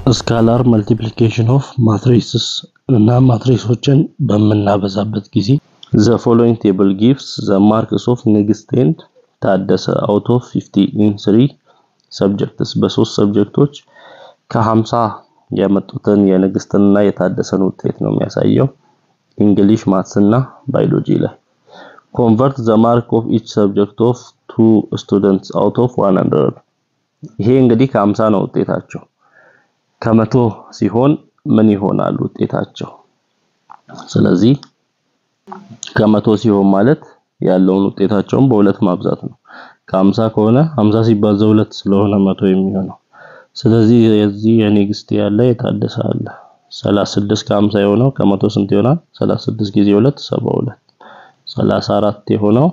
ስካላር መልቲፕሊኬሽን ኦፍ ማትሪክስስ እና ማትሪክሶችን በምናበዛበት ጊዜ ዘ ፎሎዊንግ ቴብል ጊቭስ ዘ ማርክስ ኦፍ ንግስት ኤንድ ታደሰ አውት ኦፍ 50 ኢን 3 ሰብጀክትስ በሶስት ሰብጀክቶች ከ50 ያመጡትን የንግስትና የታደሰን ውጤት ነው የሚያሳየው። እንግሊሽ፣ ማትስ እና ባዮሎጂ ላይ ኮንቨርት ዘ ማርክ ኦፍ ኢች ሰብጀክት ኦፍ ቱ ስቱደንትስ አውት ኦፍ 100 ይሄ እንግዲህ ከ50 ነው ውጤታቸው ከመቶ ሲሆን ምን ይሆናል ውጤታቸው? ስለዚህ ከመቶ ሲሆን ማለት ያለውን ውጤታቸውን በሁለት ማብዛት ነው። ከ50 ከሆነ 50 ሲባዛ ሁለት ስለሆነ መቶ የሚሆነው ስለዚህ የዚህ የኔክስት ያለ የታደሰ አለ 36 ከ50 የሆነው ከመቶ ስንት ይሆናል? 36 ጊዜ 2 72 34 የሆነው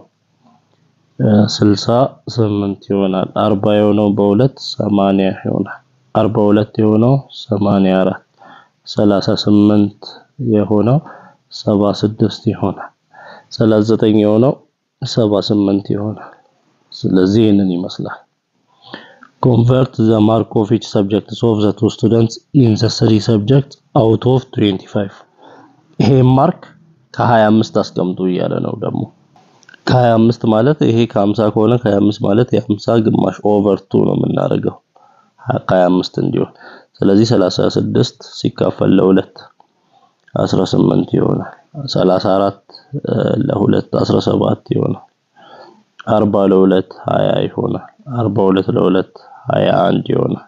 68 ይሆናል። 40 የሆነው በሁለት 80 ይሆናል። 42 የሆነው 84 38 የሆነው 76 ይሆናል። 39 የሆነው 78 ይሆናል። ስለዚህ ይህንን ይመስላል። ኮንቨርት ዘ ማርክ ኦፍ ኢች ሰብጀክት ኦፍ ዘ ቱ ስቱደንትስ ኢን ዘ ስሪ ሰብጀክት አውት ኦፍ 25 ይሄ ማርክ ከ25 አስቀምጡ እያለ ነው ደግሞ ከ25 ማለት ይሄ ከ50 ከሆነ ከ25 ማለት የ50 ግማሽ ኦቨር 2 ነው የምናደርገው ከ25 እንዲሆን ስለዚህ 36 ሲካፈል ለሁለት 18 ይሆናል። 34 ለሁለት 17 ይሆናል። 40 ለሁለት 20 ይሆናል። 42 ለሁለት 21 ይሆናል።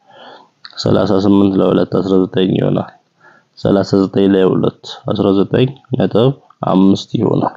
38 ለሁለት 19 ይሆናል። 39 ለሁለት 19 ነጥብ 5 ይሆናል።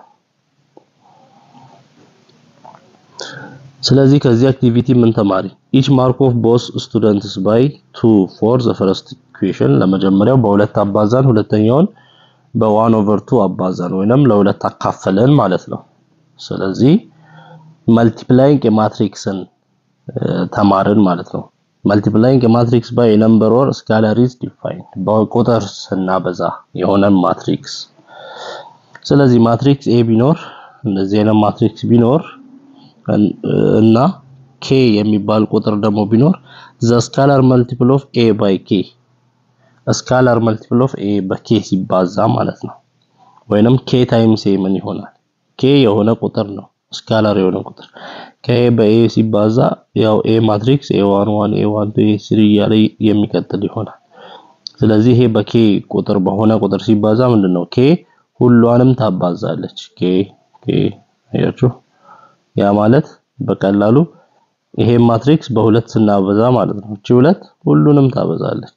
ስለዚህ ከዚህ አክቲቪቲ ምን ተማሪ? ኢች ማርክ ኦፍ ቦስ ስቱደንትስ ባይ ቱ ፎር ዘ ፈርስት ኢኩዌሽን ለመጀመሪያው በሁለት አባዛን ሁለተኛውን በዋን ኦቨር ቱ አባዛን ወይንም ለሁለት አካፈለን ማለት ነው። ስለዚህ መልቲፕላይንግ የማትሪክስን ተማርን ማለት ነው። መልቲፕላይንግ የማትሪክስ ባይ ነምበር ኦር ስካላር ኢዝ ዲፋይንድ በቁጥር ስናበዛ የሆነን ማትሪክስ። ስለዚህ ማትሪክስ ኤ ቢኖር እንደዚህ አይነት ማትሪክስ ቢኖር እና ኬ የሚባል ቁጥር ደግሞ ቢኖር ዘ ስካላር መልቲፕል ኦፍ ኤ ባይ ኬ ስካላር መልቲፕል ኦፍ ኤ በኬ ሲባዛ ማለት ነው። ወይንም ኬ ታይምስ ኤ ምን ይሆናል? ኬ የሆነ ቁጥር ነው ስካላር የሆነ ቁጥር ከኤ በኤ ሲባዛ ያው ኤ ማትሪክስ ኤ ዋን ዋን ኤ ዋን ቱ ኤ ስሪ እያለ የሚቀጥል ይሆናል። ስለዚህ ይሄ በኬ ቁጥር በሆነ ቁጥር ሲባዛ ምንድነው ኬ ሁሏንም ታባዛለች። ኬ ኬ አያችሁ ያ ማለት በቀላሉ ይሄ ማትሪክስ በሁለት ስናበዛ ማለት ነው። እቺ ሁለት ሁሉንም ታበዛለች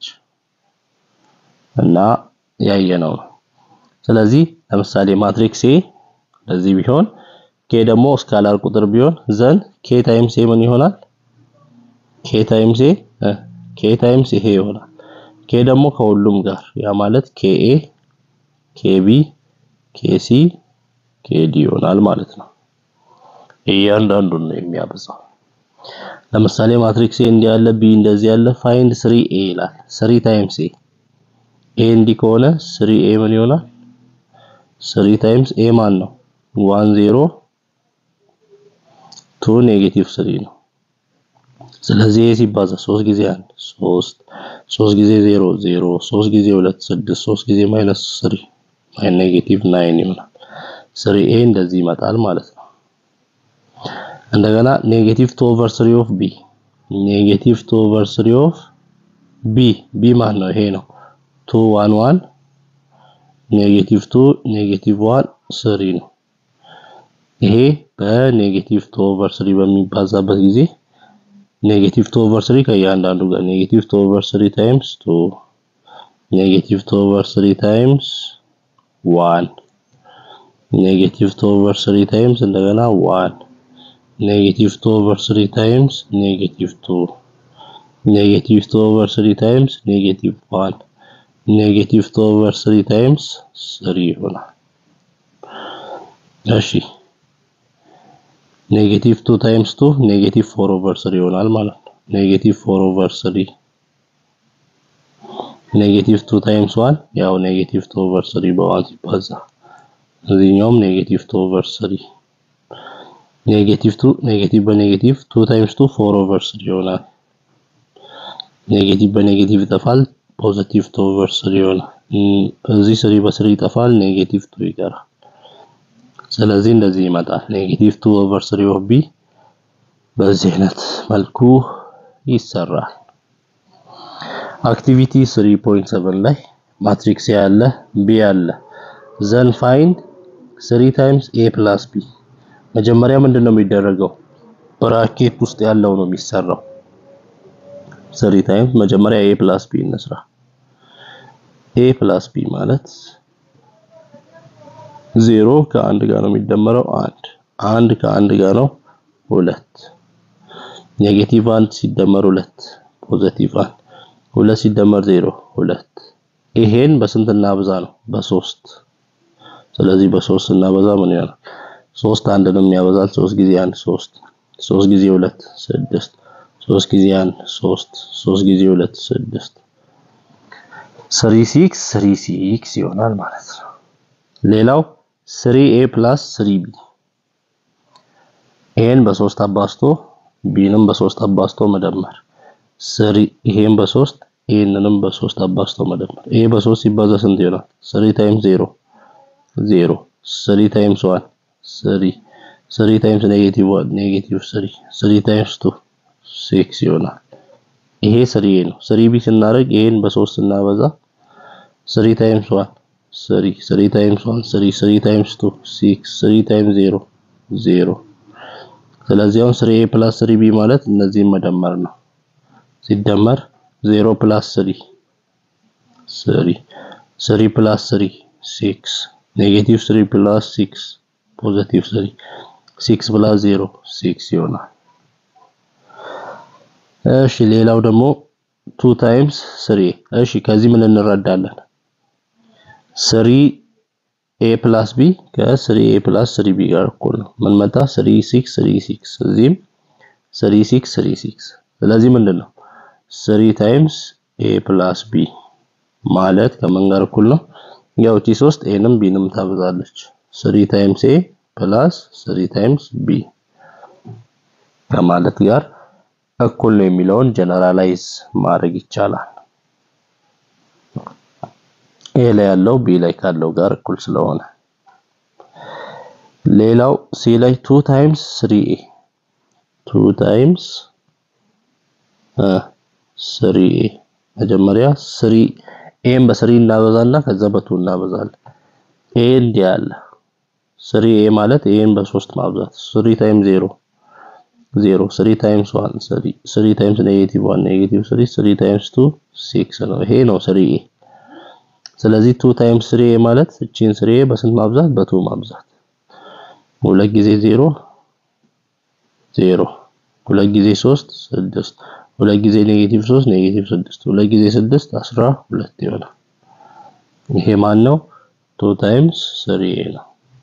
እና ያየነው ነው። ስለዚህ ለምሳሌ ማትሪክስ ኤ እንደዚህ ቢሆን ኬ ደግሞ ስካላር ቁጥር ቢሆን ዘን ኬ ታይምስ ኤ ምን ይሆናል? ኬ ታይምስ ኤ ኬ ታይምስ ይሄ ይሆናል። ኬ ደግሞ ከሁሉም ጋር ያ ማለት ኬ ኤ ኬ ቢ ኬ ሲ ኬ ዲ ይሆናል ማለት ነው። እያንዳንዱን ነው የሚያበዛው። ለምሳሌ ማትሪክስ ኤ እንዲህ ያለ ቢ እንደዚህ ያለ ፋይንድ ስሪ ኤ ይላል። ስሪ ታይምስ ኤ ኤ እንዲህ ከሆነ ስሪ ኤ ምን ይሆናል? ስሪ ታይምስ ኤ ማን ነው? ዋን ዜሮ ቱ ኔጌቲቭ ስሪ ነው። ስለዚህ ኤ ሲባዛ ሶስት ጊዜ አንድ ሶስት ሶስት ጊዜ ዜሮ ዜሮ ሶስት ጊዜ ሁለት ስድስት ሶስት ጊዜ ማይነስ ስሪ ማይ ኔጌቲቭ ናይን ይሆናል። ስሪ ኤ እንደዚህ ይመጣል ማለት ነው። እንደገና ኔጌቲቭ ቱ ኦቨር ስሪ ኦፍ ቢ ኔጌቲቭ ቱ ኦቨር ስሪ ኦፍ ቢ ቢ ማን ነው? ይሄ ነው። ቱ ዋን ዋን ኔጌቲቭ ቱ ኔጌቲቭ ዋን ስሪ ነው። ይሄ በኔጌቲቭ ቱ ኦቨር ስሪ በሚባዛበት ጊዜ ኔጌቲቭ ቱ ኦቨር ስሪ ከእያንዳንዱ ጋር ኔጌቲቭ ቱ ኦቨር ስሪ ታይምስ ቱ ኔጌቲቭ ቱ ኦቨር ስሪ ታይምስ ዋን ኔጌቲቭ ቱ ኦቨር ስሪ ታይምስ እንደገና ዋን ኔጌቲቭ ቱ ኦቨር ስሪ ታይምስ ኔጌቲቭ ቱ ኔጌቲቭ ቱ ኦቨር ስሪ ታይምስ ኔጌቲቭ ዋን ኔጌቲቭ ቱ ኦቨር ስሪ ታይምስ ስሪ ይሆናል። እሺ ኔጌቲቭ ቱ ታይምስ ቱ ኔጌቲቭ ፎር ኦቨር ስሪ ይሆናል ማለት ነው። ኔጌቲቭ ፎር ኦቨር ስሪ ኔጌቲቭ ቱ ታይምስ ዋን ያው ኔጌቲቭ ቱ ኦቨር ስሪ በዋን ሲባዛ እዚህኛውም ኔጌቲቭ ቱ ኦቨር ስሪ ኔጌቲቭ ቱ ኔጌቲቭ በኔጌቲቭ ቱ ታይምስ ቱ ፎር ኦቨር ስሪ ይሆናል። ኔጌቲቭ በኔጌቲቭ ይጠፋል። ፖዚቲቭ ቱ ኦቨር ስሪ ይሆናል። እዚህ ስሪ በስሪ ይጠፋል። ኔጌቲቭ ቱ ይቀራል። ስለዚህ እንደዚህ ይመጣል። ኔጌቲቭ ቱ ኦቨር ስሪ ኦፍ ቢ በዚህ አይነት መልኩ ይሰራል። አክቲቪቲ 3.7 ላይ ማትሪክስ ያለ ቢ ያለ ዘን ፋይንድ 3 ታይምስ ኤ ፕላስ ቢ መጀመሪያ ምንድን ነው የሚደረገው? ብራኬት ውስጥ ያለው ነው የሚሰራው። 3 ታይምስ መጀመሪያ ኤ ፕላስ ቢ እንስራ። ኤ ፕላስ ቢ ማለት ዜሮ ከአንድ ጋር ነው የሚደመረው አንድ አንድ ከአንድ ጋር ነው ሁለት ኔጌቲቭ አንድ ሲደመር ሁለት ፖዘቲቭ አንድ ሁለት ሲደመር ዜሮ ሁለት ይሄን በስንት እናብዛ ነው በሶስት ስለዚህ በሶስት እናበዛ ምን ይሆናል ሶስት አንድንም ያበዛል ሶስት ጊዜ አንድ ሶስት ሶስት ጊዜ ሁለት ስድስት ሶስት ጊዜ አንድ ሶስት ሶስት ጊዜ ሁለት ስድስት ስሪ ሲክስ ስሪ ሲክስ ይሆናል ማለት ነው ሌላው ስሪ ኤ ፕላስ ስሪ ቢ ኤን በሶስት አባስቶ ቢንም በሶስት አባስቶ መደመር ስሪ ይሄን በሶስት ይሄንንም በሶስት አባስቶ መደመር ይሄ በሶስት ሲባዛ ስንት ይሆናል? ስሪ ታይምስ ዜሮ ዜሮ ስሪ ታይምስ ዋን ስሪ ስሪ ታይምስ ኔጌቲቭ ዋን ኔጌቲቭ ስሪ ስሪ ታይምስ ቱ ሲክስ ይሆናል። ይሄ ስሪ ኤ ነው። ስሪ ቢ ስናደርግ ይሄን በሶስት ስናበዛ ስሪ ታይምስ ዋን ስሪ ስሪ ታይምስ ዋን ስሪ ስሪ ታይምስ ቱ ሲክስ ስሪ ታይምስ ዜሮ ዜሮ ስለዚህ አሁን ስሪ ኤ ፕላስ ስሪ ቢ ማለት እነዚህን መደመር ነው። ሲደመር ዜሮ ፕላስ ስሪ ስሪ ስሪ ፕላስ ስሪ ሲክስ ኔጌቲቭ ስሪ ፕላስ ሲክስ ፖዘቲቭ ስሪ ሲክስ ፕላስ ዜሮ ሲክስ ይሆናል። እሺ ሌላው ደግሞ ቱ ታይምስ ስሪ እሺ ከዚህ ምን እንረዳለን? ስሪ ኤ ፕላስ ቢ ከስሪ ኤ ፕላስ ስሪ ቢ ጋር እኩል ነው። ምን መጣ? ስሪ ሲክስ ስሪ ሲክስ እዚህም ስሪ ሲክስ ስሪ ሲክስ ስለዚህ ምንድን ነው ስሪ ታይምስ ኤ ፕላስ ቢ ማለት ከምን ጋር እኩል ነው? ያው እቺ ሶስት ኤንም ቢንም ታበዛለች። ስሪ ታይምስ ኤ ፕላስ ስሪ ታይምስ ቢ ከማለት ጋር እኩል ነው የሚለውን ጀነራላይዝ ማድረግ ይቻላል። ኤ ላይ ያለው ቢ ላይ ካለው ጋር እኩል ስለሆነ ሌላው ሲ ላይ ቱ ታይምስ ስሪ ኤ ቱ ታይምስ ስሪ ኤ መጀመሪያ ስሪ ኤን በስሪ እናበዛና ከዛ በቱ እናበዛለን። ኤ እንዲህ ያለ ስሪ ኤ ማለት ኤን በሶስት ማብዛት ስሪ ታይምስ ዜሮ ዜሮ ስሪ ታይምስ ዋን ስሪ ስሪ ታይምስ ኔጌቲቭ ዋን ኔጌቲቭ ስሪ ስሪ ታይምስ ቱ ሲክስ ነው። ይሄ ነው ስሪ ኤ። ስለዚህ ቱ ታይምስ ስሪ ኤ ማለት እቺን ስሪ ኤ በስንት ማብዛት? በቱ ማብዛት። ሁለት ጊዜ ዜሮ ዜሮ ሁለት ጊዜ ሶስት ስድስት ሁለት ጊዜ ኔጌቲቭ ሶስት ኔጌቲቭ ስድስት ሁለት ጊዜ ስድስት አስራ ሁለት ይሆናል። ይሄ ማን ነው? ቱ ታይምስ ስሪ ኤ ነው።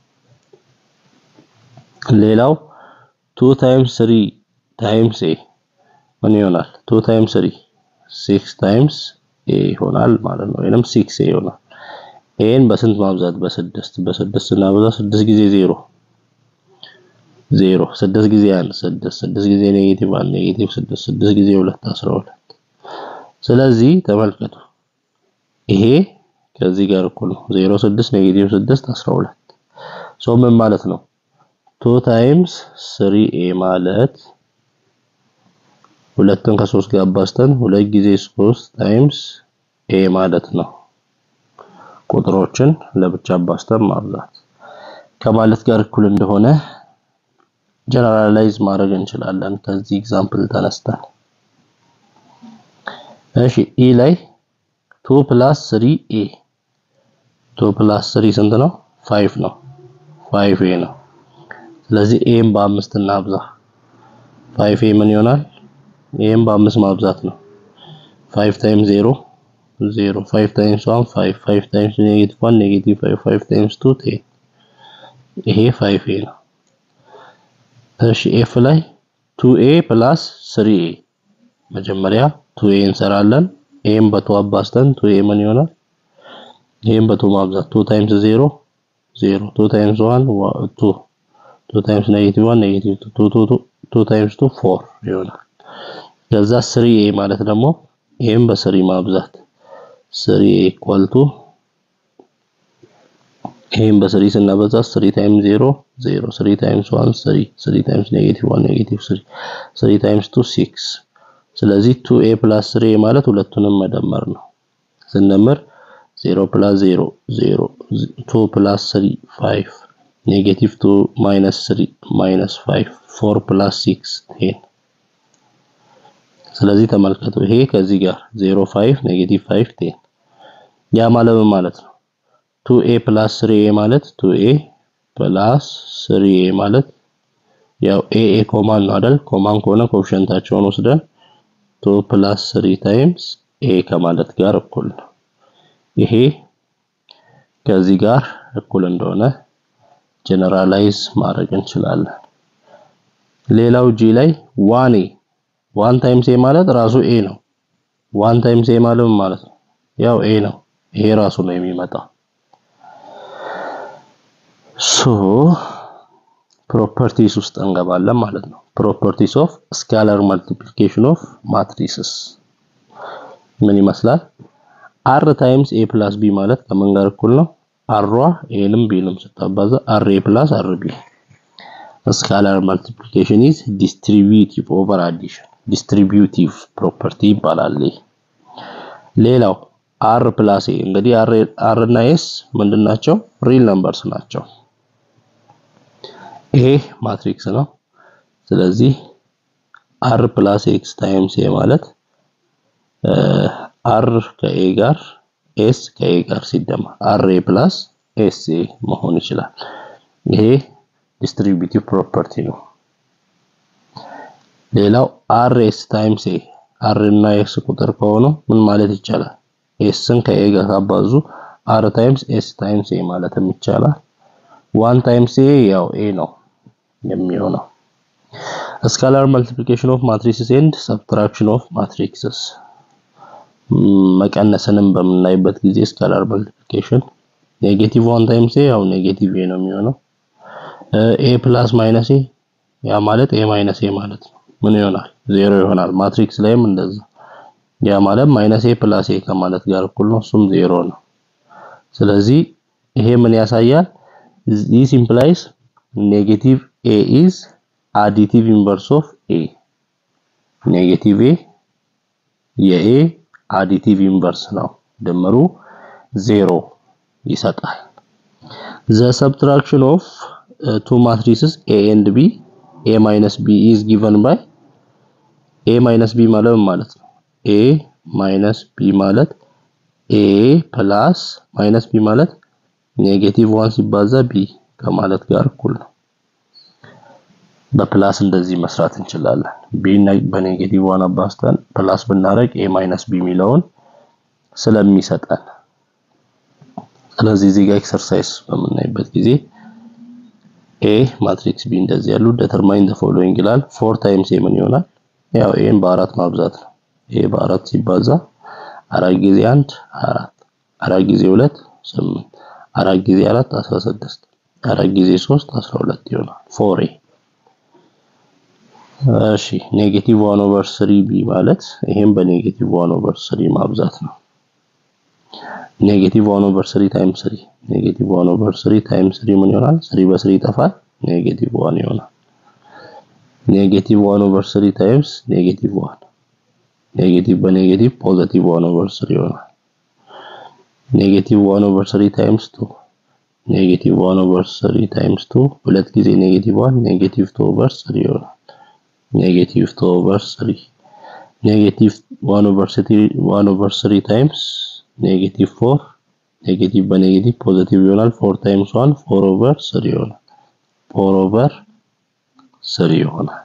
ሌላው ቱ ታይምስ ስሪ ታይምስ ኤ ምን ይሆናል? ቱ ታይምስ ስሪ ሲክስ ታይምስ ኤ ይሆናል ማለት ነው። ወይንም ሲክስ ኤ ይሆናል። ኤን በስንት ማብዛት? በስድስት በስድስት እናበዛ ስድስት ጊዜ ዜሮ ዜሮ ስድስት ጊዜ አንድ ስድስት ስድስት ጊዜ ኔጌቲቭ አንድ ኔጌቲቭ ስድስት ስድስት ጊዜ ሁለት አስራ ሁለት ስለዚህ ተመልከቱ ይሄ ከዚህ ጋር እኩል ነው ዜሮ ስድስት ኔጌቲቭ ስድስት አስራ ሁለት ሶ ምን ማለት ነው ቱ ታይምስ ስሪ ኤ ማለት ሁለትን ከሶስት ጋር አባዝተን ሁለት ጊዜ ሶስት ታይምስ ኤ ማለት ነው ቁጥሮችን ለብቻ አባዝተን ማብዛት ከማለት ጋር እኩል እንደሆነ ጀነራላይዝ ማድረግ እንችላለን ከዚህ ኤግዛምፕል ተነስተን። እሺ ኢ ላይ 2 ፕላስ 3 ኤ 2 ፕላስ 3 ስንት ነው? 5 ነው። 5 ኤ ነው። ስለዚህ ኤም በአምስት እናብዛ። 5 ኤ ምን ይሆናል? ኤም በአምስት ማብዛት ነው። 5 ታይምስ 0 0 5 ታይምስ 1 5 5 ታይምስ ኔጌቲቭ 1 ኔጌቲቭ 5 5 ታይምስ 2 10 ይሄ 5 ኤ ነው። እሺ ኤፍ ላይ 2ኤ ፕላስ 3ኤ መጀመሪያ 2ኤ እንሰራለን። ኤም በቱ አባዝተን 2ኤ ምን ይሆናል? ይሄን በቱ ማብዛት 2 ታይምስ 0 0 2 ታይምስ 1 2 2 ታይምስ ኔጌቲቭ 1 ኔጌቲቭ 2 2 2 ታይምስ 2 4 ይሆናል። ከዛ 3ኤ ማለት ደግሞ ይህም በስሪ ማብዛት ስሪ ኢኳል ቱ ይህም በስሪ ስናበዛ ስሪ ታይምስ ዜሮ ዜሮ ስሪ ታይምስ ዋን ስሪ ስሪ ታይምስ ኔጌቲቭ ዋን ኔጌቲቭ ስሪ ስሪ ታይምስ ቱ ሲክስ ስለዚህ ቱ ኤ ፕላስ ስሪ ማለት ሁለቱንም መደመር ነው። ስንደምር ዜሮ ፕላስ ዜሮ ዜሮ ቱ ፕላስ ስሪ ፋይቭ ኔጌቲቭ ቱ ማይነስ ስሪ ማይነስ ፋይቭ ፎር ፕላስ ሲክስ ቴን ስለዚህ ተመልከቱ ይሄ ከዚህ ጋር 0 5 ኔጌቲቭ 5 10 ያ ማለት ምን ማለት ነው? 2a ፕላስ 3a ማለት 2a ፕላስ 3a ማለት ያው a a ኮማን ነው አይደል? ኮማን ከሆነ ኮኤፊሺየንታቸውን ወስደን 2 ፕላስ 3 ታይምስ a ከማለት ጋር እኩል ነው። ይሄ ከዚህ ጋር እኩል እንደሆነ ጀነራላይዝ ማድረግ እንችላለን። ሌላው ጂ ላይ ዋን ኤ ዋን ታይምስ ኤ ማለት ራሱ ኤ ነው። ዋን ታይምስ ኤ ማለት ምን ማለት ነው? ያው ኤ ነው። ይሄ ራሱ ነው የሚመጣው። ሶ ፕሮፐርቲስ ውስጥ እንገባለን ማለት ነው። ፕሮፐርቲስ ኦፍ ስካላር መልቲፕሊኬሽን ኦፍ ማትሪስስ ምን ይመስላል? አር ታይምስ ኤ ፕላስ ቢ ማለት ከምን ጋር እኩል ነው? አሯ ኤንም ቢንም ስታባዛ አር ኤ ፕላስ አር ቢ ስካላር መልቲፕሊኬሽን ኢዝ ዲስትሪቢዩቲቭ ኦቨር አዲሽን ዲስትሪቢዩቲቭ ፕሮፐርቲ ይባላል። ሌላው አር ፕላስ ኤ እንግዲህ አር እና ኤስ ምንድን ናቸው? ሪል ነምበርስ ናቸው። ይሄ ማትሪክስ ነው። ስለዚህ አር ፕላስ ኤክስ ታይምስ ኤ ማለት አር ከኤ ጋር ኤስ ከኤ ጋር ሲደመር አር ኤ ፕላስ ኤስ ኤ መሆን ይችላል። ይሄ ዲስትሪቢዩቲቭ ፕሮፐርቲ ነው። ሌላው አር ኤስ ታይምስ ኤ አር እና ኤስ ቁጥር ከሆኑ ምን ማለት ይቻላል? ኤስን ከኤ ጋር ካባዙ አር ታይምስ ኤስ ታይምስ ኤ ማለትም ይቻላል። ዋን ታይምስ ኤ ያው ኤ ነው የሚሆነው። ስካላር መልቲፕሊኬሽን ኦፍ ማትሪክስስ ኤንድ ሰብትራክሽን ኦፍ ማትሪክስስ መቀነስንም በምናይበት ጊዜ ስካላር መልቲፕሊኬሽን ኔጌቲቭ ዋን ታይምስ ኤ ያው ኔጌቲቭ ኤ ነው የሚሆነው። ኤ ፕላስ ማይነስ ኤ ያ ማለት ኤ ማይነስ ኤ ማለት ነው። ምን ይሆናል? ዜሮ ይሆናል። ማትሪክስ ላይም እንደዛ ያ ማለት ማይነስ ኤ ፕላስ ኤ ከማለት ጋር እኩል ነው። እሱም ዜሮ ነው። ስለዚህ ይሄ ምን ያሳያል? this implies negative a is additive inverse of a ኔጌቲቭ ኤ የኤ አዲቲቭ ኢንቨርስ ነው። ድምሩ ዜሮ ይሰጣል። ዘ ሰብትራክሽን ኦፍ ቱ ማትሪስስ ኤ ኤንድ ቢ ኤ ማይነስ ቢ ኢዝ ጊቨን ባይ ኤ ማይነስ ቢ ማለት ማለት ነው። ኤ ማይነስ ቢ ማለት ኤ ፕላስ ማይነስ ቢ ማለት ኔጌቲቭ ዋን ሲባዛ ቢ ከማለት ጋር እኩል ነው። በፕላስ እንደዚህ መስራት እንችላለን። ቢ በኔጌቲቭ ዋን አባዝተን ፕላስ ብናደርግ ኤ ማይነስ ቢ የሚለውን ስለሚሰጠን ስለዚህ እዚህ ጋር ኤክሰርሳይዝ በምናይበት ጊዜ ኤ ማትሪክስ ቢ እንደዚህ ያሉ ዴተርማይን ዘ ፎሎዊንግ ይላል። ፎር ታይምስ ኤ ምን ይሆናል? ያው ኤን በአራት ማብዛት ነው። ኤ በአራት ሲባዛ አራት ጊዜ አንድ አራት አራት ጊዜ ሁለት ስምንት አራት ጊዜ አራት አስራ ስድስት አራት ጊዜ ሶስት አስራ ሁለት ይሆናል። ፎር ኤ እሺ ኔጌቲቭ ዋን ኦቨር ስሪ ቢ ማለት ይሄም በኔጌቲቭ ዋን ኦቨር ስሪ ማብዛት ነው። ኔጌቲቭ ዋን ኦቨር ስሪ ታይምስ ስሪ ኔጌቲቭ ዋን ኦቨር ስሪ ታይምስ ስሪ ምን ይሆናል? ስሪ በስሪ ይጠፋል፣ ኔጌቲቭ ዋን ይሆናል። ኔጌቲቭ ዋን ኦቨር ስሪ ታይምስ ኔጌቲቭ ዋን ኔጌቲቭ በኔጌቲቭ ፖዚቲቭ ዋን ኦቨር ስሪ ይሆናል። ኔጌቲቭ ዋን ኦቨር ስሪ ታይምስ ቱ ኔጌቲቭ ዋን ኦቨር ስሪ ታይምስ ቱ ሁለት ጊዜ ኔጌቲቭ ዋን ኔጌቲቭ ቱ ኦቨር ስሪ ይሆናል። ኔጌቲቭ ቱ ኦቨር ስሪ ኔጌቲቭ ዋን ኦቨር ስሪ ዋን ኦቨር ስሪ ታይምስ ኔጌቲቭ ፎር ኔጌቲቭ በኔጌቲቭ ፖዚቲቭ ይሆናል። ፎር ታይምስ ዋን ፎር ኦቨር ስሪ ይሆናል። ፎር ኦቨር ስሪ ይሆናል።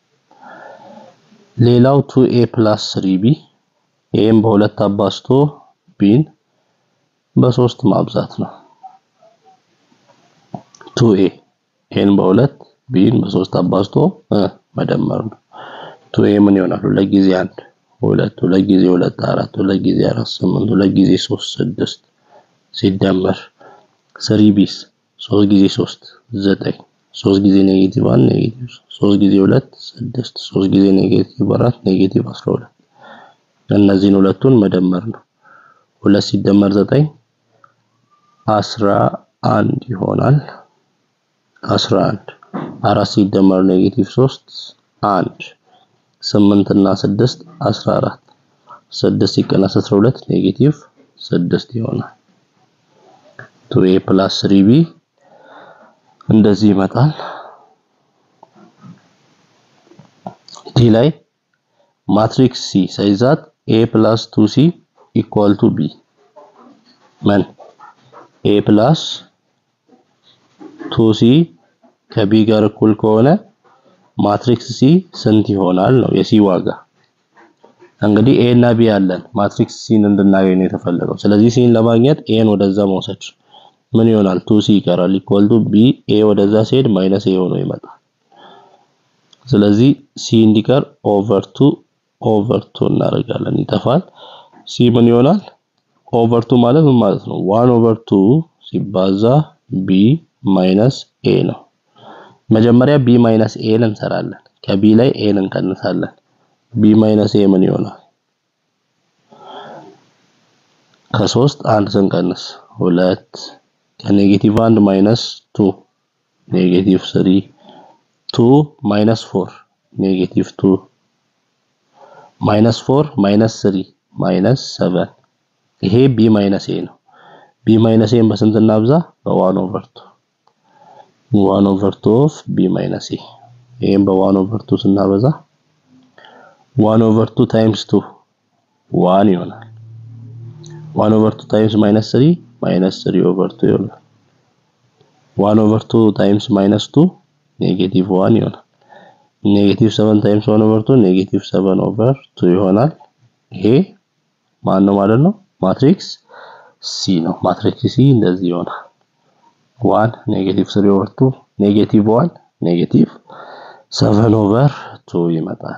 ሌላው ቱ ኤ ፕላስ ስሪ ቢ ኤም በሁለት አባዝቶ ቢን በሶስት ማብዛት ነው። ቱ ኤ ኤን በሁለት ቢን በሶስት አባዝቶ መደመር ነው። ቱ ኤ ምን ይሆናል? ሁለት ጊዜ አንድ ሁለት ሁለት ጊዜ ሁለት አራት ሁለት ጊዜ አራት ስምንት ሁለት ጊዜ ሶስት ስድስት ሲደመር ስሪ ቢስ ሶስት ጊዜ ሶስት ዘጠኝ ሶስት ጊዜ ኔጌቲቭ አንድ ኔጌቲቭ ሶስት ጊዜ ሁለት ስድስት ሶስት ጊዜ ኔጌቲቭ አራት ኔጌቲቭ አስራ ሁለት እነዚህን ሁለቱን መደመር ነው። ሁለት ሲደመር ዘጠኝ አስራ አንድ ይሆናል። አስራ አንድ አራት ሲደመር ኔጌቲቭ ሶስት አንድ ስምንት እና ስድስት አስራ አራት ስድስት ሲቀነስ አስራ ሁለት ኔጌቲቭ ስድስት ይሆናል። ቱ ኤ ፕላስ ስሪ ቢ እንደዚህ ይመጣል። ዲ ላይ ማትሪክስ ሲ ሳይዛት ኤ ፕላስ ቱ ሲ ኢኳል ቱ ቢ ምን ኤ ፕላስ ቱ ሲ ከቢ ጋር እኩል ከሆነ ማትሪክስ ሲ ስንት ይሆናል ነው የሲ ዋጋ። እንግዲህ ኤ እና ቢ አለን ማትሪክስ ሲን እንድናገኝ ነው የተፈለገው። ስለዚህ ሲን ለማግኘት ኤን ወደዛ መውሰድ ምን ይሆናል? ቱ ሲ ይቀራል ኢኳል ቱ ቢ ኤ ወደዛ ሲሄድ ማይነስ ኤ ሆኖ ይመጣል። ስለዚህ ሲ እንዲቀር ኦቨር ቱ ኦቨር ቱ እናደርጋለን ይጠፋል። ሲ ምን ይሆናል? ኦቨር ቱ ማለት ምን ማለት ነው? ዋን ኦቨር ቱ ሲባዛ ቢ ማይነስ ኤ ነው። መጀመሪያ ቢ ማይነስ ኤን እንሰራለን። ከቢ ላይ ኤን እንቀንሳለን። ቢ ማይነስ ኤ ምን ይሆናል? ከሶስት አንድ ስንቀንስ ሁለት ከኔጌቲቭ አንድ ማይነስ ቱ ኔጌቲቭ ስሪ ቱ ማይነስ ፎር ኔጌቲቭ ቱ ማይነስ ፎር ማይነስ ስሪ ማይነስ ሰቨን ይሄ ቢ ማይነስ ኤ ነው። ቢ ማይነስ ኤን በስንት እናብዛ? በዋን ኦቨር ቱ ዋን ኦቨር ቱ ኦፍ ቢ ማይነስ ኤ ይሄን በዋን ኦቨር ቱ ስናበዛ ዋን ኦቨር ቱ ታይምስ ቱ ዋን ይሆናል። ዋን ኦቨር ቱ ታይምስ ማይነስ ስሪ ማይነስ ስሪ ኦቨር ቱ ይሆናል። ዋን ኦቨር ቱ ታይምስ ማይነስ ቱ ኔጌቲቭ ዋን ይሆናል። ኔጌቲቭ ሰቨን ታይምስ ዋን ኦቨር ቱ ኔጌቲቭ ሰቨን ኦቨር ቱ ይሆናል። ይሄ ማን ነው ማለት ነው? ማትሪክስ ሲ ነው። ማትሪክስ ሲ እንደዚህ ይሆናል። ዋን ኔጌቲቭ ስሪ ኦቨር ቱ ኔጌቲቭ ዋን ኔጌቲቭ ሰቨን ኦቨር ቱ ይመጣል።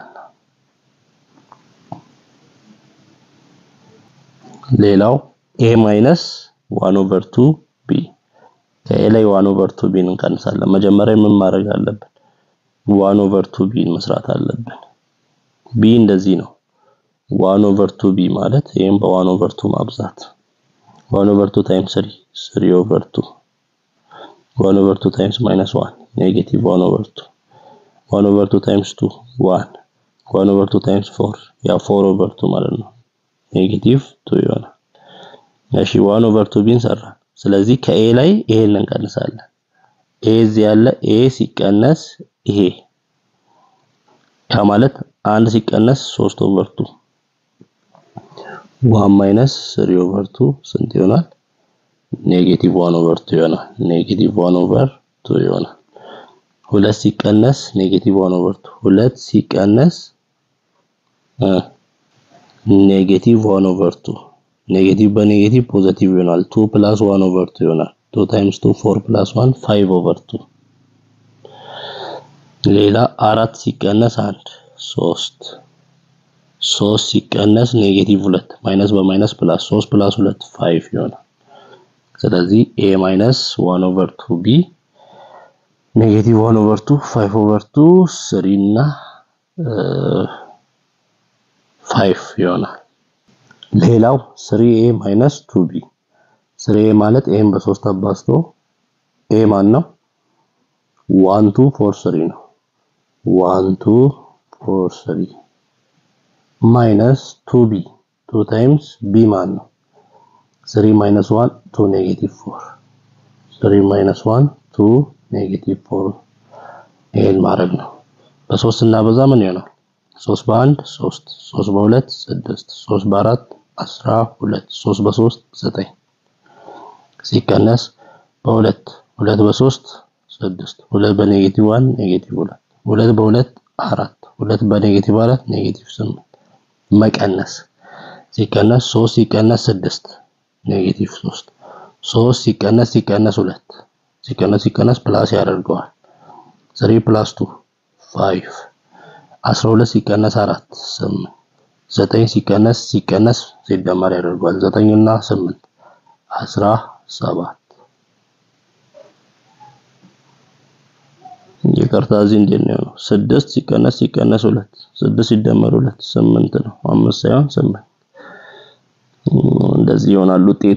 ሌላው ኤ ማይነስ ዋን ኦቨር ቱ ቢ ከኤ ላይ ዋን ኦቨር ቱ ቢን እንቀንሳለን። መጀመሪያ ምን ማድረግ አለብን? ዋን ኦቨር ቱ ቢን መስራት አለብን። ቢ እንደዚህ ነው። ዋን ኦቨር ቱ ቢ ማለት ይሄም በዋን ኦቨር ቱ ማብዛት ዋን ኦቨር ቱ ታይምስ ስሪ ስሪ ኦቨር ቱ ዋን ኦቨር ቱ ታይምስ ማይነስ ዋን ኔጌቲቭ ዋን ኦቨር ቱ ዋን ኦቨር ቱ ታይምስ ቱ ዋን ዋን ኦቨር ቱ ታይምስ ፎር ያ ፎር ኦቨር ቱ ማለት ነው ኔጌቲቭ ቱ ይሆናል። እሺ ዋን ኦቨር ቱ ቢን ሰራ። ስለዚህ ከኤ ላይ ይሄን እንቀንሳለን። ኤ እዚህ ያለ ኤ ሲቀነስ ይሄ ያ ማለት አንድ ሲቀነስ ሶስት ኦቨር ቱ ዋን ማይነስ ስሪ ኦቨር ቱ ስንት ይሆናል? ኔጌቲቭ ዋን ኦቨር ቱ ይሆናል። ኔጌቲቭ ዋን ኦቨር ቱ ይሆናል። ሁለት ሲቀነስ ኔጌቲቭ ዋን ኦቨር ቱ ሁለት ሲቀነስ ኔጌቲቭ ዋን ኦቨር ቱ ኔጌቲቭ በኔጌቲቭ ፖዘቲቭ ይሆናል። ቱ ፕላስ ዋን ኦቨር ቱ ይሆናል። ቱ ታይምስ ቱ ፎር ፕላስ ዋን ፋይቭ ኦቨር ቱ ሌላ አራት ሲቀነስ አንድ ሶስት ሶስት ሲቀነስ ኔጌቲቭ ሁለት ማይነስ በማይነስ ፕላስ ሶስት ፕላስ ሁለት ፋይቭ ይሆናል። ስለዚህ ኤ ማይነስ ዋን ኦቨር ቱ ቢ ኔጌቲቭ ዋን ኦቨር ቱ ፋይቭ ኦቨር ቱ ስሪ እና ፋይቭ ይሆናል። ሌላው ስሪ ኤ ማይነስ ቱ ቢ ስሪ ኤ ማለት ኤም በሶስት አባዝቶ ኤ ማን ነው? ዋን ቱ ፎር ስሪ ነው። ዋን ቱ ፎር ስሪ ማይነስ ቱ ቢ ቱ ታይምስ ቢ ማን ነው? ስሪ ማይነስ ዋን ቱ ኔጌቲቭ ፎር ስሪ ማይነስ ዋን ቱ ኔጌቲቭ ፎር ይሄን ማድረግ ነው። በሶስት እናበዛ ምን ይሆናል? ሶስት በአንድ ሶስት ሶስት በሁለት ስድስት ሶስት በአራት አስራ ሁለት ሶስት በሶስት ዘጠኝ ሲቀነስ በሁለት ሁለት በሶስት ስድስት ሁለት በኔጌቲቭ ዋን ኔጌቲቭ ሁለት ሁለት በሁለት አራት ሁለት በኔጌቲቭ አራት ኔጌቲቭ ስምንት መቀነስ ሲቀነስ ሶስት ሲቀነስ ስድስት ኔጌቲቭ ሶስት ሶስት ሲቀነስ ሲቀነስ ሁለት ሲቀነስ ሲቀነስ ፕላስ ያደርገዋል። ስሪ ፕላስ ቱ ፋይቭ አስራ ሁለት ሲቀነስ አራት ስምንት ዘጠኝ ሲቀነስ ሲቀነስ ሲደመር ያደርገዋል። ዘጠኝ እና ስምንት አስራ ሰባት ይቅርታ እዚህ እንዴት ነው ነው ስድስት ሲቀነስ ሲቀነስ ሁለት ስድስት ሲደመር ሁለት ስምንት ነው። አምስት ሳይሆን ስምንት እንደዚህ ይሆናል ውጤቱ።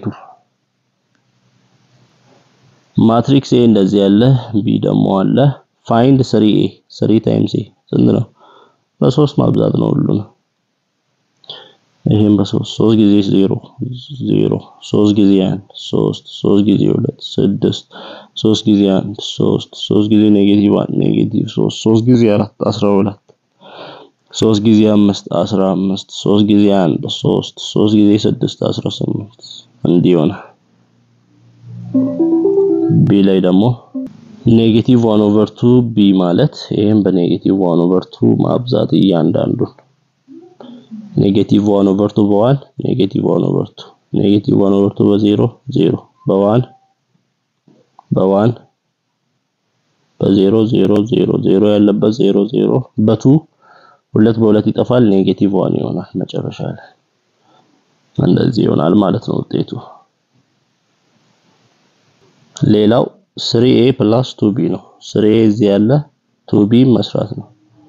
ማትሪክስ ኤ እንደዚህ ያለ ቢ ደግሞ አለ። ፋይንድ ስሪ ኤ ስሪ ታይምስ ኤ ስንት ነው? በሶስት ማብዛት ነው ሁሉ ነው። ይሄን በሶስት ሶስት ጊዜ ዜሮ ዜሮ ሶስት ጊዜ አንድ ሶስት ሶስት ጊዜ ሁለት ስድስት ሶስት ጊዜ አንድ ሶስት ሶስት ጊዜ ኔጌቲቭ አንድ ኔጌቲቭ ሶስት ሶስት ጊዜ አራት አስራ ሁለት ሶስት ጊዜ አምስት አስራ አምስት ሶስት ጊዜ አንድ ሶስት ሶስት ጊዜ ስድስት አስራ ስምንት እንዲህ ይሆናል። ቢ ላይ ደግሞ ኔጌቲቭ ዋን ኦቨር ቱ ቢ ማለት ይሄን በኔጌቲቭ ዋን ኦቨር ቱ ማብዛት እያንዳንዱን ኔጌቲቭ ዋን ኦቨር ቱ በዋን ኔጌቲቭ ዋን ኦቨር ቱ ኔጌቲቭ ዋን ኦቨር ቱ በዜሮ ዜሮ በዋን በዋን በዜሮ ዜሮ ዜሮ ዜሮ ያለበት ዜሮ ዜሮ በቱ ሁለት በሁለት ይጠፋል። ኔጌቲቭ ዋን ይሆናል መጨረሻ ላይ እንደዚህ ይሆናል ማለት ነው ውጤቱ። ሌላው ስሪ ኤ ፕላስ ቱ ቢ ነው። ስሪ ኤ እዚህ ያለ ቱ ቢ መስራት ነው።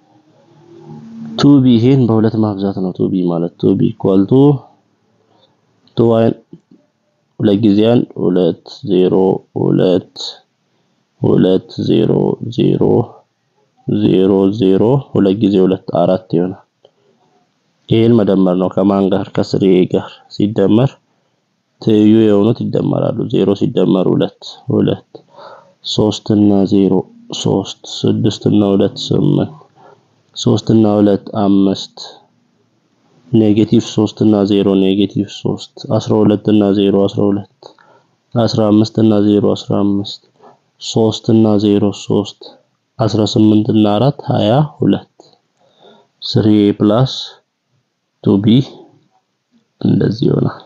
ቱ ቢ ይሄን በሁለት ማብዛት ነው። ቱ ቢ ማለት ቱ ቢ ኢኳል ቱ ቱ ዋን ሁለት ጊዜ አንድ ሁለት ዜሮ ሁለት ሁለት ዜሮ ዜሮ ዜሮ ዜሮ ሁለት ጊዜ ሁለት አራት ይሆናል። ይሄን መደመር ነው ከማን ጋር ከስሪ ኤ ጋር ሲደመር ትይዩ የሆኑት ይደመራሉ። ዜሮ ሲደመር ሁለት ሁለት ሶስት እና ዜሮ ሶስት ስድስት እና ሁለት ስምንት ሶስት እና ሁለት አምስት ኔጌቲቭ ሶስት እና ዜሮ ኔጌቲቭ ሶስት አስራ ሁለት እና ዜሮ አስራ ሁለት አስራ አምስት እና ዜሮ አስራ አምስት ሶስት እና ዜሮ ሶስት አስራ ስምንት እና አራት ሀያ ሁለት ስሪ ኤ ፕላስ ቱ ቢ እንደዚህ ይሆናል።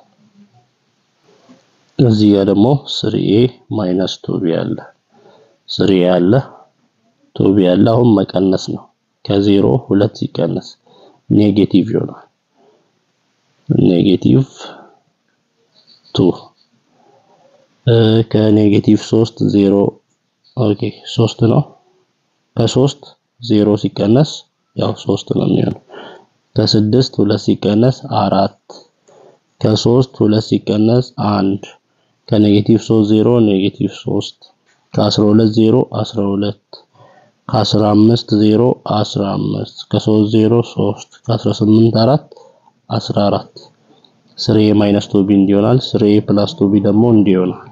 እዚህ ጋር ደግሞ ስሪ ኤ ማይነስ ቱ ቢ አለ። ስሪ ኤ አለ ቱ ቢ አለ። አሁን መቀነስ ነው። ከዜሮ ሁለት ሲቀነስ ኔጌቲቭ ይሆናል። ኔጌቲቭ ቱ ከኔጌቲቭ ሶስት ዜሮ ኦኬ ሶስት ነው። ከሶስት ዜሮ ሲቀነስ ያው ሶስት ነው የሚሆነው። ከስድስት ሁለት ሲቀነስ አራት ከሶስት ሁለት ሲቀነስ አንድ ከኔጌቲቭ ሶስት ዜሮ ኔጌቲቭ ሶስት ከአስራ ሁለት ዜሮ አስራ ሁለት ከአስራ አምስት ዜሮ አስራ አምስት ከሶስት ዜሮ ሶስት ከአስራ ስምንት አራት አስራ አራት ስሪ ኤ ማይነስ ቱ ቢ እንዲሆናል። ስሪ ኤ ፕላስ ቱ ቢ ደግሞ እንዲሆናል።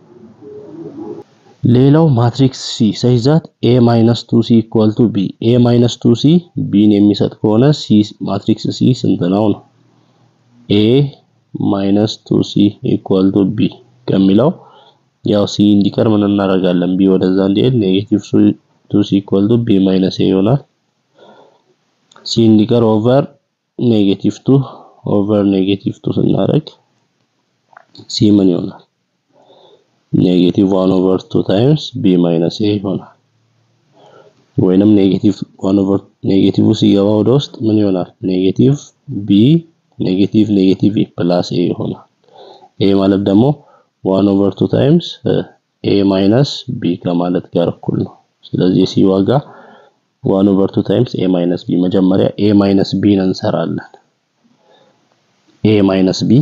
ሌላው ማትሪክስ ሲ ሳይዛት ኤ ማይነስ ቱ ሲ ኢኳል ቱ ቢ ኤ ማይነስ ቱ ሲ ቢን የሚሰጥ ከሆነ ሲ ማትሪክስ ሲ ስንት ነው ነው? ኤ ማይነስ ቱ ሲ ኢኳል ቱ ቢ ከሚለው ያው ሲ እንዲቀር ምን እናደርጋለን? ቢ ወደዛ እንዲሄድ ኔጌቲቭ ቱ ሲ ኢኳል ቱ ቢ ማይነስ ኤ ይሆናል። ሲ እንዲቀር ኦቨር ኔጌቲቭ ቱ ኦቨር ኔጌቲቭ ቱ ስናደርግ ሲ ምን ይሆናል? ኔጌቲቭ ዋን ኦቨር ቱ ታይምስ ቢ ማይነስ ኤ ይሆናል። ወይንም ኔጌቲቭ ዋን ኦቨር ኔጌቲቭ ሲገባ ወደ ውስጥ ምን ይሆናል? ኔጌቲቭ ቢ ኔጌቲቭ ኔጌቲቭ ኤ ፕላስ ኤ ይሆናል። ኤ ማለት ደግሞ ዋን ኦቨር ቱ ታይምስ ኤ ማይነስ ቢ ከማለት ጋር እኩል ነው። ስለዚህ የሲ ዋጋ ዋን ኦቨር ቱ ታይምስ ኤ ማይነስ ቢ መጀመሪያ ኤ ማይነስ ቢን እንሰራለን። ኤ ማይነስ ቢ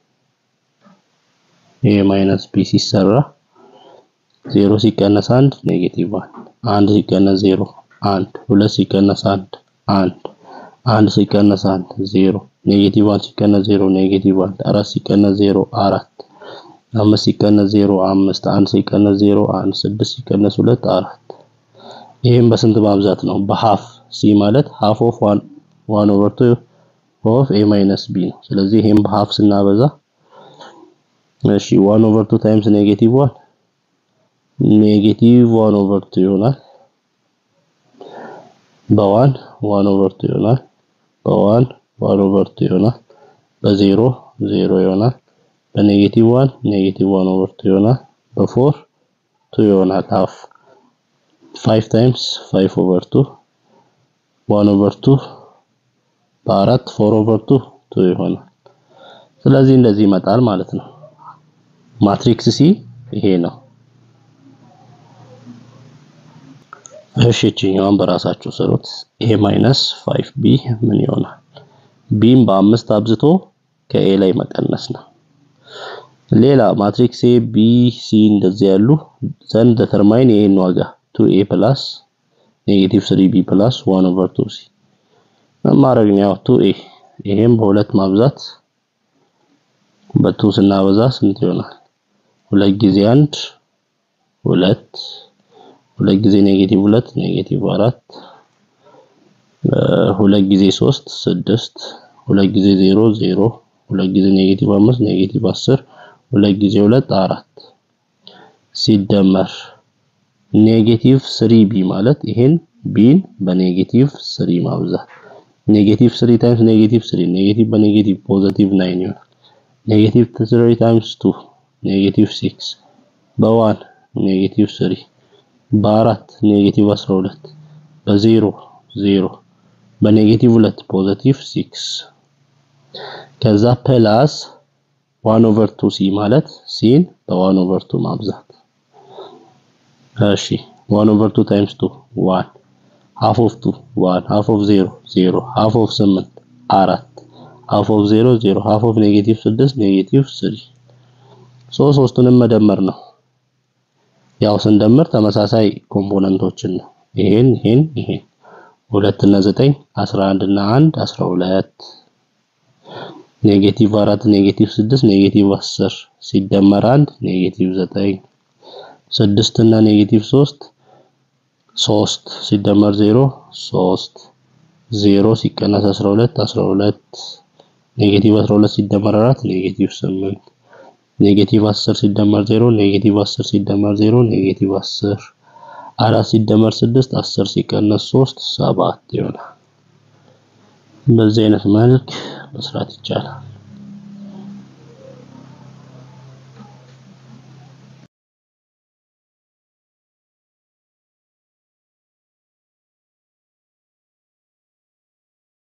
ኤ ማይነስ ቢ ሲሰራ ዜሮ ሲቀነስ አንድ ኔጌቲቭ አንድ አንድ ሲቀነስ ዜሮ አንድ ሁለት ሲቀነስ አንድ አንድ አንድ ሲቀነስ አንድ ዜሮ ኔጌቲቭ አንድ ሲቀነስ ዜሮ ኔጌቲቭ አንድ አራት ሲቀነስ ዜሮ አራት አምስት ሲቀነስ ዜሮ አምስት አንድ ሲቀነስ ዜሮ አንድ ስድስት ሲቀነስ ሁለት አራት ይህም በስንት ማብዛት ነው? በሃፍ ሲ ማለት ሃፍ ኦፍ ዋን ዋን ኦቨር ቱ ኦፍ ኤ ማይነስ ቢ ነው። ስለዚህ ይሄን በሃፍ ስናበዛ እሺ ዋን ኦቨር ቱ ታይምስ ኔጌቲቭ ዋን ኔጌቲቭ ዋን ኦቨር ቱ ይሆናል። በዋን ዋን ኦቨር ቱ ይሆናል። በዋን ዋን ኦቨር ቱ ይሆናል። በዜሮ ዜሮ ይሆናል። በኔጌቲቭ ዋን ኔጌቲቭ ዋን ኦቨር ቱ ይሆናል። በፎር ቱ ይሆናል ሃፍ ፋይቭ ታይምስ ፋይቭ ኦቨር ቱ ዋን ኦቨር ቱ በአራት ፎር ኦቨር ቱ ቱ ይሆናል። ስለዚህ እንደዚህ ይመጣል ማለት ነው። ማትሪክስ ሲ ይሄ ነው። እሺ እችኛዋን በራሳችሁ ስሩት። ኤ ማይነስ 5 ቢ ምን ይሆናል? ቢም በአምስት አብዝቶ ከኤ ላይ መቀነስ ነው። ሌላ ማትሪክስ ኤ ቢ ሲ እንደዚህ ያሉ ዘንድ ደተርማይን የኤን ዋጋ 2 ኤ ፕላስ ኔጌቲቭ 3 ቢ ፕላስ 1 ኦቨር 2 ሲ ማድረግ ነው። ያው 2 ኤ ይሄም በሁለት ማብዛት በቱ ስናበዛ ስንት ይሆናል? ሁለት ጊዜ አንድ ሁለት ሁለት ጊዜ ኔጌቲቭ ሁለት ኔጌቲቭ አራት ሁለት ጊዜ ሶስት ስድስት ሁለት ጊዜ ዜሮ ዜሮ ሁለት ጊዜ ኔጌቲቭ አምስት ኔጌቲቭ አስር ሁለት ጊዜ ሁለት አራት ሲደመር ኔጌቲቭ ስሪ ቢ ማለት ይሄን ቢን በኔጌቲቭ ስሪ ማብዛት ኔጌቲቭ ስሪ ታይምስ ኔጌቲቭ ስሪ ኔጌቲቭ በኔጌቲቭ ፖዚቲቭ ናይን ይሆናል። ኔጌቲቭ ስሪ ታይምስ ቱ ኔጌቲቭ ሲክስ በዋን ኔጌቲቭ ስሪ በአራት ኔጌቲቭ 12 በዜሮ ዜሮ በኔጌቲቭ ሁለት ፖዚቲቭ ሲክስ ከዛ ፕላስ ዋን ኦቨር ቱ ሲ ማለት ሲን በዋን ኦቨር ቱ ማብዛት። እሺ ዋን ኦቨር ቱ ታይምስ ቱ ዋን ሃፍ ኦፍ ቱ ዋን ሃፍ ኦፍ ዜሮ ዜሮ ሃፍ ኦፍ ስምንት አራት ሃፍ ኦፍ ዜሮ ዜሮ ሃፍ ኦፍ ኔጌቲቭ ስድስት ኔጌቲቭ ስሪ ሶ ሶስቱንም መደመር ነው። ያው ስንደምር ተመሳሳይ ኮምፖነንቶችን ነው። ይሄን ይሄን ይሄን ሁለት እና ዘጠኝ አስራ አንድ እና አንድ አስራ ሁለት ኔጌቲቭ አራት ኔጌቲቭ ስድስት ኔጌቲቭ አስር ሲደመር አንድ ኔጌቲቭ ዘጠኝ ስድስት እና ኔጌቲቭ ሶስት ሶስት ሲደመር ዜሮ ሶስት ዜሮ ሲቀነስ አስራ ሁለት አስራ ሁለት ኔጌቲቭ አስራ ሁለት ሲደመር አራት ኔጌቲቭ ስምንት ኔጌቲቭ 10 ሲደመር 0 ኔጌቲቭ 10 ሲደመር 0 ኔጌቲቭ 10 አራት ሲደመር 6 10 ሲቀነስ 3 7 ይሆናል። በዚህ አይነት መልክ መስራት ይቻላል።